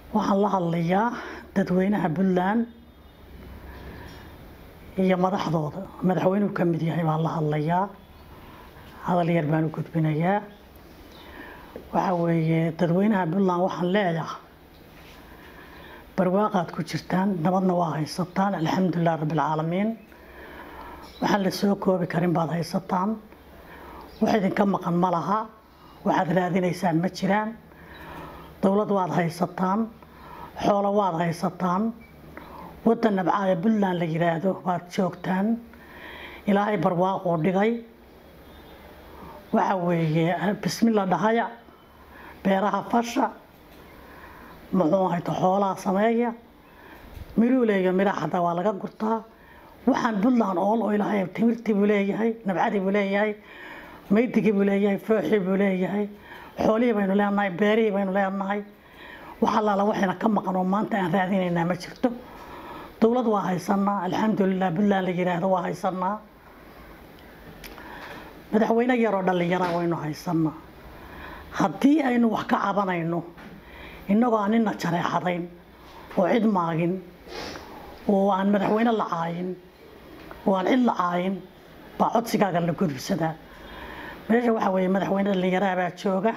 waxaan la hadlayaa dadweynaha puntland iyo madaxdooda madaxweynuhu ka mid yahay baan la hadlayaa hadal yar baan u gudbinayaa waxa weeye dadweynaha puntland waxaan leeyahay barwaaqaad ku jirtaan nabadna waa haysataan alxamdulilah rabbilcaalamiin waxaan la soo koobi karin baad haysataan wax idinka maqan ma laha waxaad raadinaysaan ma jiraan dowlad waad haysataan xoolo waad haysataan waddan nabcaaya puntland la yidhaahdo waad joogtaan ilaahay barwaaquu dhigay waxa weeye bismilla dhahaya beeraha fasha muxuu ahayto xoolaha sameeya miruuleeyo midhaha xataa waa laga gurtaa waxaan puntland ool oo ilaahay timirtii buu leeyahay nabcadii buu leeyahay maydigii buu leeyahay fooxii buu leeyahay xoolihii baynu leenahay beerihii baynu leenahay wax allaala waxayna ka maqan oo maanta aan raadinaynaa ma jirto dowlad waa haysanaa alxamdulilah puntland la yidhaahdo waa haysanaa madaxweyne yaroo dhallinyara waynu haysanaa haddii aynu wax ka cabanayno innagoo aan nina jareexadayn oo cid maagin oo aan madaxweyne la caayin oo aan cid la caayin baa codsigaaga la gudubsadaa meesha waxaa weeye madaxweyne dhallinyaraha baa jooga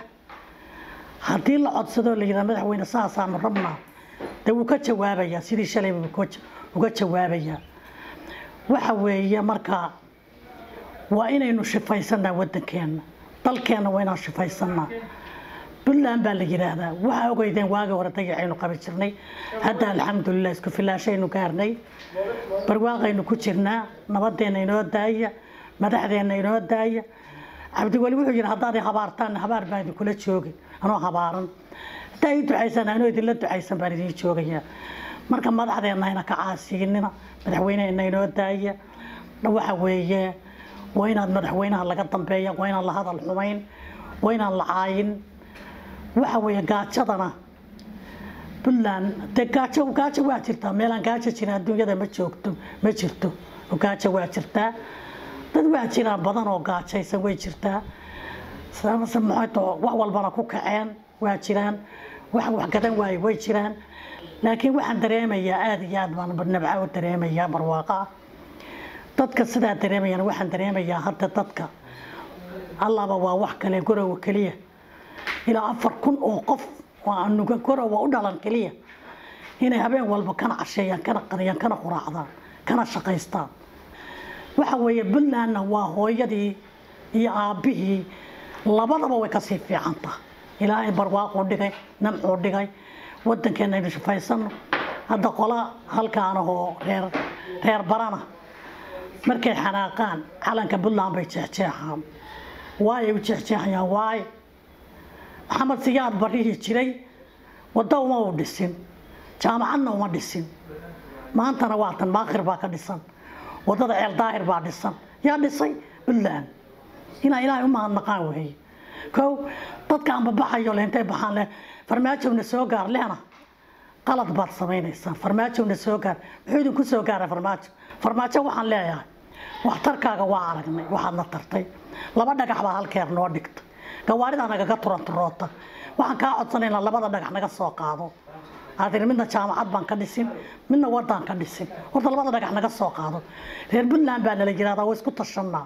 haddii la codsado la yidhaha madaxweyne saasaanu rabnaa dee wuu ka jawaabayaa sidii shalay buu uga jawaabayaa waxa weeye marka waa inaynu shifaysanaa waddankeenna dalkeenna waa inaan shifaysanaa puntland baa la yidhaahdaa waxaa ogeydeen waagii hore dayacaynu qabi jirnay hadda alxamdulilah isku filaashaynu gaarnay barwaaqaynu ku jirnaa nabadeenna inoo daaya madaxdeenna inoo daaya cabdiweli wuxuu yidhi haddaad i habaartaan habaar baan idinkula joogin anoo habaaran haddaa ii ducaysan anoo idinla ducaysan baan idiin joogayaa marka madaxdeenna hayna ka caasiinina madaxweyneheenna inoo daaya waxa weeye waa inaad madaxweynaha laga dambeeya waa inaan la hadal xumayn waa inaan la caayin waxa weeye gaajadana puntland dee gaajo gaajo waa jirtaa meelaan gaajo jirin adduunyada ma joogto ma jirto gaajo waa jirtaa dad waa jiraan badan oo gaajaysan way jirtaa samase maxayto wax walbana ku kaceen waa jiraan wax wax gadan waaye way jiraan laakiin waxaan dareemayaa aada iyo aad baan nabca u dareemayaa barwaaqa dadka sidaa dareemayaan waxaan dareemayaa hadda dadka allaba waa wax kale gorowa keliya ilaa afar kun oo qof oo anuga gorowa u dhalan keliya inay habeen walba kana casheeyaan kana qadiyaan kana quraacdaan kana shaqaystaan waxa weeye puntlandna waa hooyadii iyo aabbihii labadaba way kasii fiicanta ilaahay barwaaquu dhigay namcuu dhigay waddankeenna aynu shifaysanno hadda qola halkaanahoo reer reer barana markay xanaaqaan calanka puntland bay jeexjeexaan waayay u jeexjeexayaan waay maxamed siyaad barihii jiray waddo uma u dhisin jaamacadna uma dhisin maantana waatan maakhir baa ka dhisan waddada ceel daahir baa dhisan yaa dhisay puntland inaa ilaahay u mahadnaqaan weeye kow dadka anbabaxayo le intay baxaan leh farmaajowna soo gaar lehna qalad baad samaynaysaa farmaajowna soo gaar muxuu idinku soo gaara farmaajo farmaajo waxaan leeyahay waxtarkaaga waa aragnay waxaadna tartay laba dhagax baa halkeer noo dhigta gawaarida nagaga turanturoota waxaan kaa codsanaynaa labada dhagax naga soo qaado aadiri midna jaamacad baan ka dhisin midna wadaan ka dhisin horta labada dhagax naga soo qaado reer puntland baa nala yirahdaa waa isku tashanaa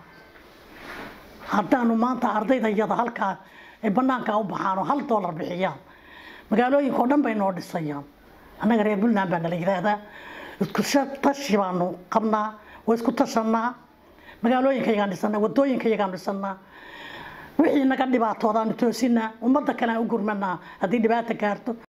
haddaanu maanta ardayda iyada halkaa ay banaanka u baxaan oo hal doolar bixiyaan magaalooyinka oo dhan bay noo dhisayaan annaga reer puntland baa nala yiraahdaa isku tashi baanu qabnaa waa isku tashanaa magaalooyinkayagaan dhisanaa wadooyinkayagaan dhisanaa wixii naga dhibaatoodaanu toosinaa ummadda kale aan u gurmanaa haddii dhibaata gaarto